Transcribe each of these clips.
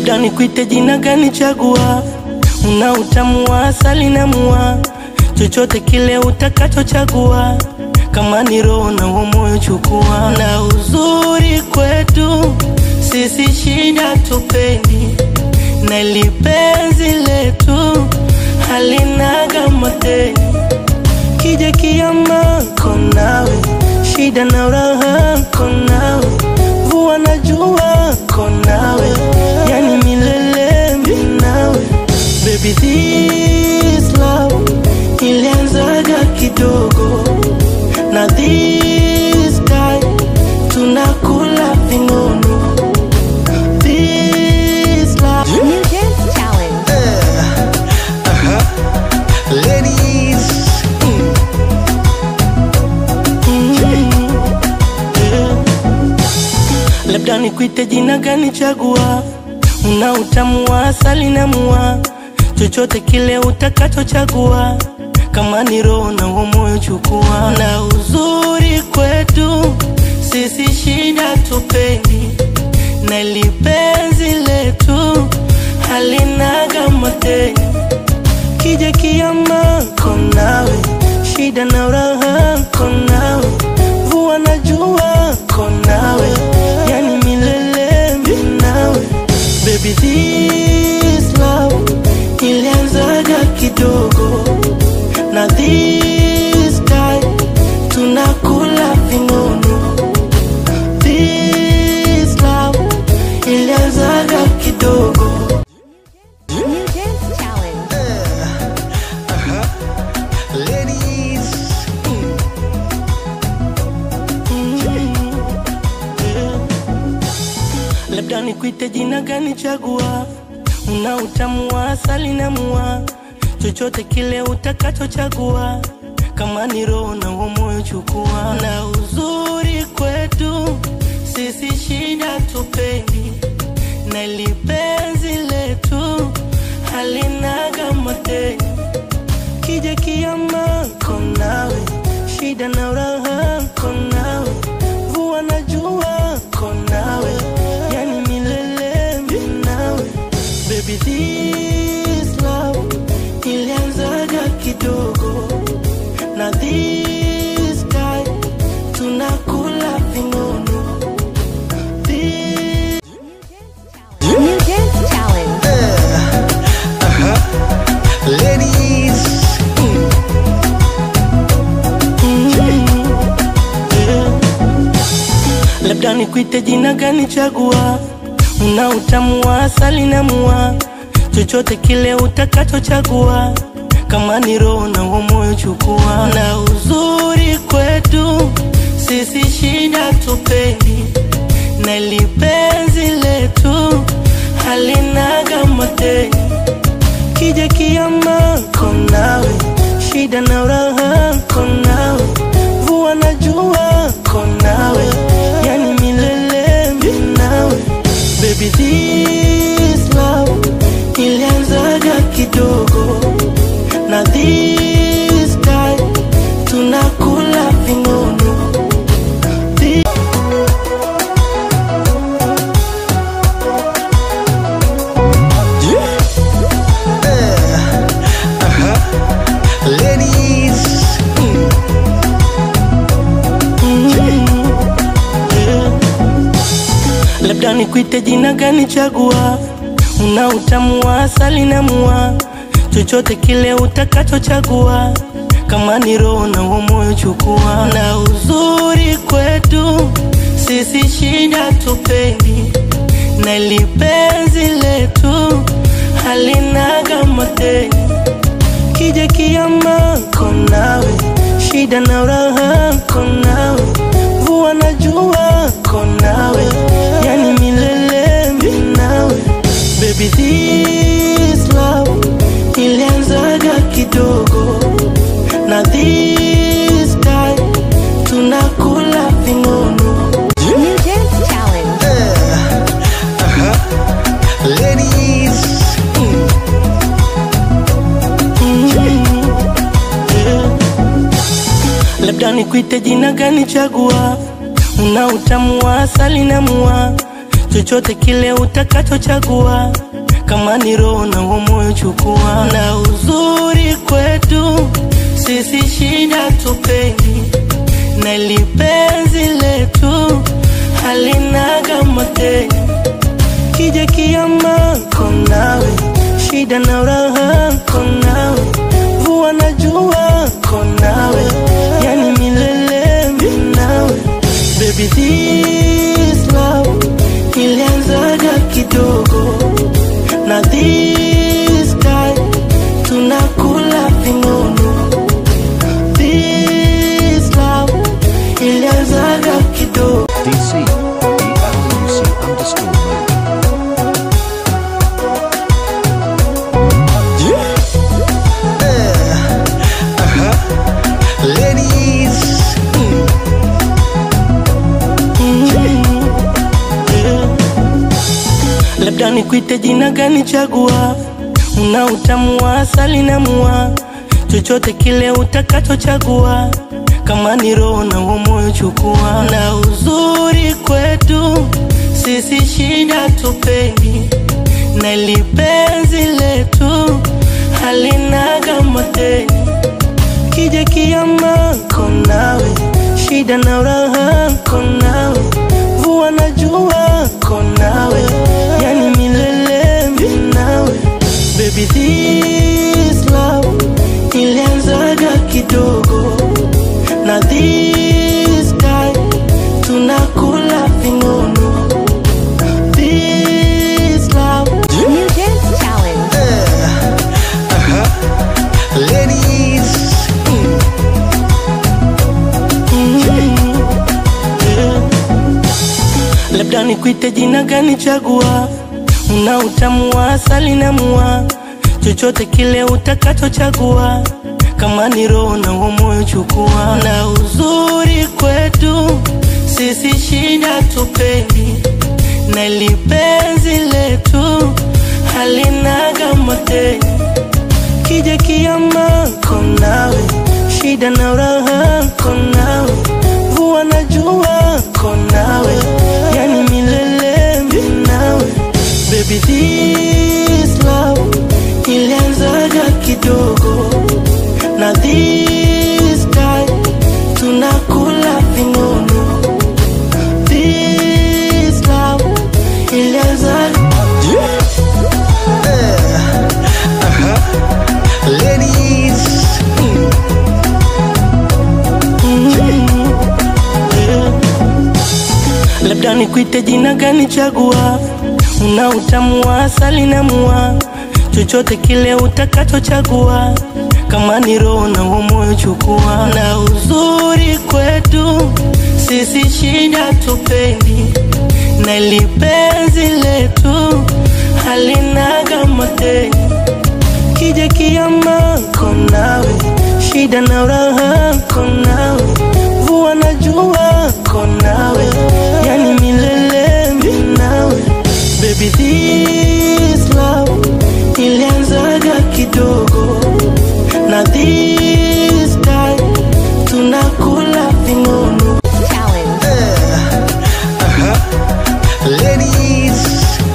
labda nikuite jina gani? Chagua, una utamu wa asali na mua, chochote kile utakachochagua, kama ni roho na huo moyo chukua. Na uzuri kwetu sisi shida tupendi, na lipenzi letu halinaga mateni, kija kiama konawe, shida na raha konawe, mvua na jua konawe, yani milele minawe. Baby this love ilianzaga kidogo, na this time tunakula vinono. This love New Dance Challenge. Ladies, labda nikuite jina gani? Chagua, una utamu wa asali na mua, chochote kile utakachochagua, kama ni roho na huo moyo chukua. Na uzuri kwetu sisi shida tupendi, na lipenzi letu halinaga mateni, kija kiama konawe, shida na raha konawe, mvua na jua konawe, yani milele minawe. Baby this love ilianzaga kidogo, na this time tunakula vinono. This love ilianzaga kidogo New Dance Challenge. ladies, labda nikuite jina gani? Chagua, una utamu wa asali na mua, chochote kile utakachochagua, kama ni roho na huo moyo chukua. Na uzuri kwetu sisi shida tupendi, na lipenzi letu halinaga mateni, kija kiama konawe, shida na raha konawe, mvua na jua konawe, yani milele minawe. Baby this love ilianzaga kidogo, na this time tunakula vinono. This New Dance Challenge. ladies, labda nikuite jina gani? Chagua, una utamu wa asali na mua, chochote kile utakachochagua, kama ni roho na huo moyo chukua. Na uzuri kwetu sisi shida tupendi, na lipenzi letu halinaga mateni, kija kiama konawe, shida na raha konawe, mvua na jua konawe, yani milele minawe. Baby this love ilianzaga kidogo, na this time tunakula vinono. This ladies, labda nikuite jina gani? Chagua, una utamu wa asali na mua, chochote kile utakachochagua, kama ni roho na huo moyo chukua. Na uzuri kwetu sisi shida tupendi, na lipenzi letu halinaga mateni, kija kiama konawe, shida na raha konawe, mvua na jua konawe, yani milele minawe. Baby this love ilianzaga kidogo, na this time tunakula vinono. New Dance Challenge. ladies, labda nikuite jina gani? Chagua, una utamu wa asali na mua, chochote kile utakachochagua, kama ni roho na huo moyo chukua. Na uzuri kwetu sisi shida tupendi, na ili penzi letu halinaga mateni. Kija kiama konawe, shida na raha konawe, mvua na jua konawe, yani milele minawe. Baby this love ilianzaga kidogo, na this time tunakula vinono. This love ilianzaga kidogo DC, ELUC underscore mode. Ladies, labda nikuite jina gani? Chagua, una utamu wa asali na mua, chochote kile utakachochagua, kama ni roho na huo moyo chukua. Na uzuri kwetu sisi shida tupendi, na ili penzi letu halinaga mateni. Kija kiama konawe, shida na raha konawe, mvua na jua konawe, yani milele minawe. Baby this love ilianzaga kidogo, na this time tunakula vinono. This love New Dance Challenge. ladies, labda nikuite jina gani? Chagua, una utamu wa asali na mua, chochote kile utakachochagua, kama ni roho na huo moyo chukua. Na uzuri kwetu sisi shida tupendi, na ili penzi letu halinaga mateni. Kija kiama konawe, shida na raha konawe, mvua na jua konawe, yani milele minawe. Baby this love ilianzaga kidogo, na this time tunakula vinono. This love ilianzaga ladies, labda nikuite jina gani? Chagua, una utamu wa asali na mua, chochote kile utakachochagua, kama ni roho na huo moyo chukua. Na uzuri kwetu sisi shida tupendi, na ili penzi letu halinaga mateni. Kija kiama konawe, shida na raha konawe, mvua na jua konawe, yani milele minawe. Baby this love ilianzaga kidogo, na this time tunakula vinono. Challenge. ladies,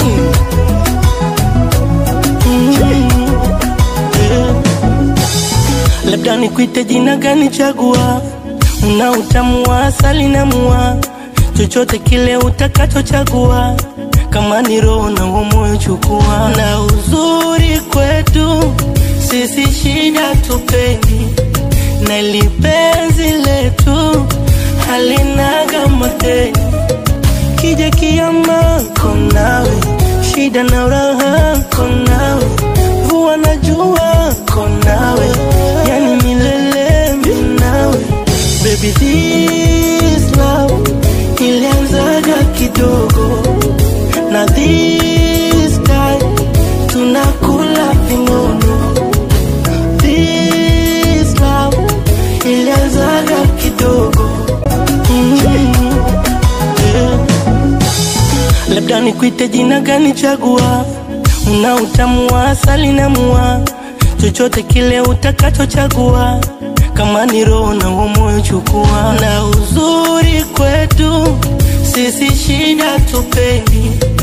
labda nikuite jina gani? Chagua, una utamu wa asali na mua, chochote kile utakachochagua, kama ni roho na huo moyo chukua. Na uzuri kwetu sisi shida tupendi, na ili penzi letu halinaga mateni. Kija kiama konawe, shida na raha konawe, mvua na jua konawe, yani milele minawe. Baby this love ilianzaga kidogo, na this time tunakula vinono. This love ilianzaga kidogo mm yeah. labda nikuite jina gani? Chagua, una utamu wa asali na mua, chochote kile utakachochagua, kama ni roho na huo moyo chukua. Na uzuri kwetu sisi shida tupendi,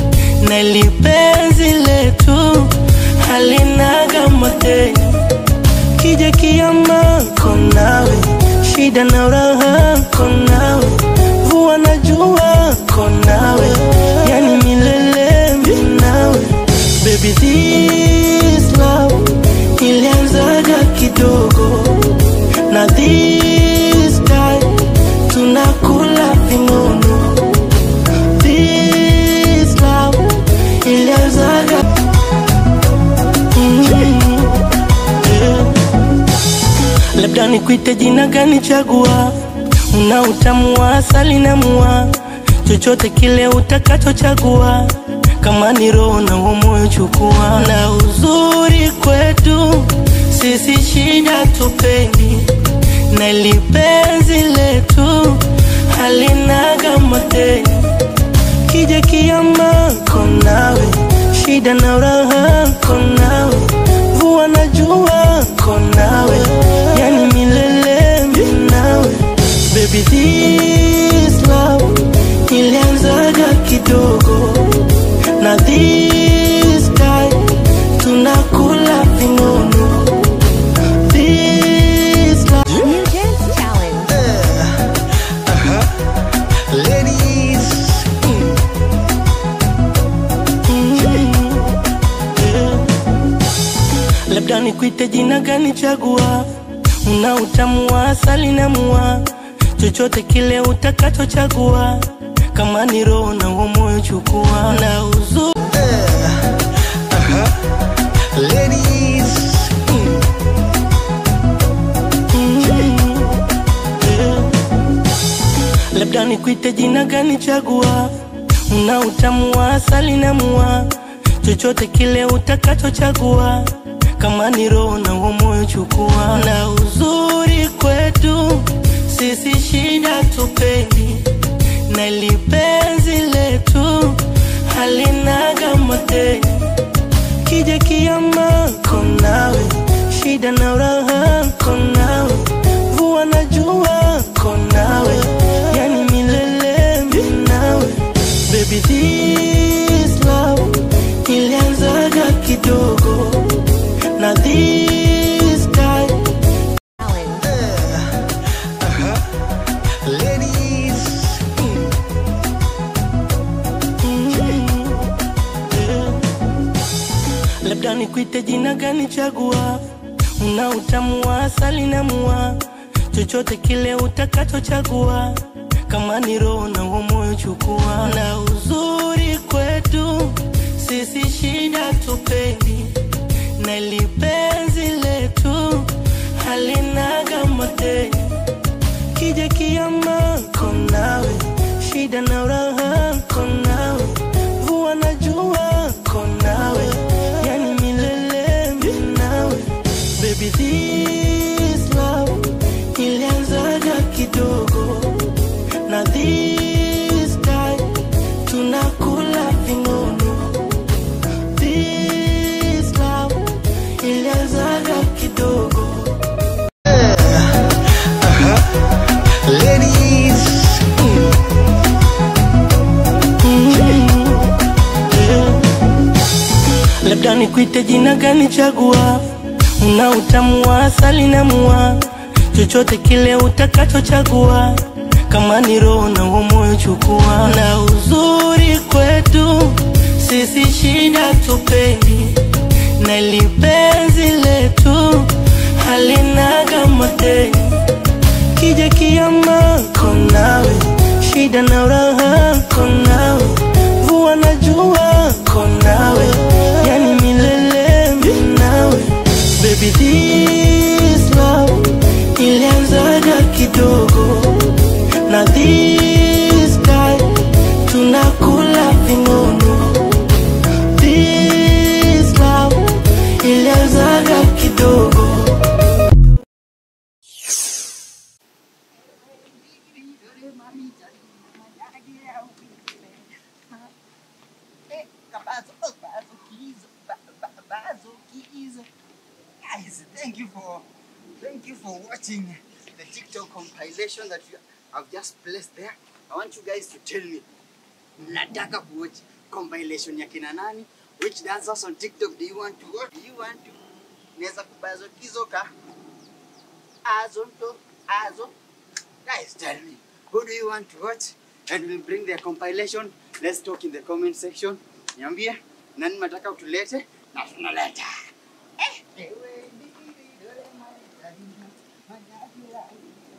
na lipenzi letu halinaga mateni kija kiama konawe shida na raha konawe vua na jua konawe yani milele minawe baby this love ilianzaga kidogo na this time tunakula vinono this love ilianzaga mm yeah. labda nikuite jina gani chagua una utamu wa asali na mua chochote kile utakachochagua kama ni roho na huo moyo chukua na uzuri kwetu sisi shida tupendi na lipenzi letu halinaga mateni kija kiama konawe shida na raha konawe vua na jua konawe yani milele minawe baby this love ilianzaga kidogo na this time tunakula vinono this love New Dance Challenge. Ladies, labda nikuite jina gani chagua una utamu wa asali na mua chochote kile utakachochagua kama ni roho na huo moyo chukua na uzuri ladies, labda nikuite jina gani chagua una utamu wa asali na mua chochote kile utakachochagua kama ni roho na huo moyo chukua na uzuri kwetu sisi shida tupendi na lipenzi letu halinaga mateni kija kiama konawe shida na raha konawe vua na jua konawe yani milele minawe baby this love ilianzaga kidogo na this time Challenge. ladies, labda nikuite jina gani chagua una utamu wa asali na mua chochote kile utakachochagua kama ni roho na huo moyo chukua na uzuri kwetu sisi shida tupendi na lipenzi letu halinaga mateni kija kiama konawe shida na raha konawe vua na jua konawe yani milele minawe baby this love ilianzaga kidogo na this time tunakula vinono this love ilianzaga kidogo ladies, labda nikuite jina gani chagua una utamu wa asali na mua chochote kile utakachochagua kama ni roho na huo moyo chukua na uzuri kwetu sisi shida tupendi na lipenzi letu halinaga mateni kija kiama konawe shida na raha konawe vua na jua konawe yani milele minawe baby this love ilianzaga kidogo na this time tunakula vinono this love ilianzaga kidogo Eh, Kabazo, oh, Bazo Keys, Ba- Ba- Bazo Keys. Guys, thank you for thank you for watching the TikTok compilation that you have just placed there. I want you guys to tell me, mnataka kuwatch compilation ya kina nani? Which dancers on TikTok do you want to watch? Do you want to? Naweza kubazo kizoka. Azo to azo. Guys, tell me, who do you want to watch? And we'll bring their compilation. Let's talk in the comment section. Niambie, nani mataka utulete? Na tunaleta. Eh, ewe, dole, my, my, my, my, my, my,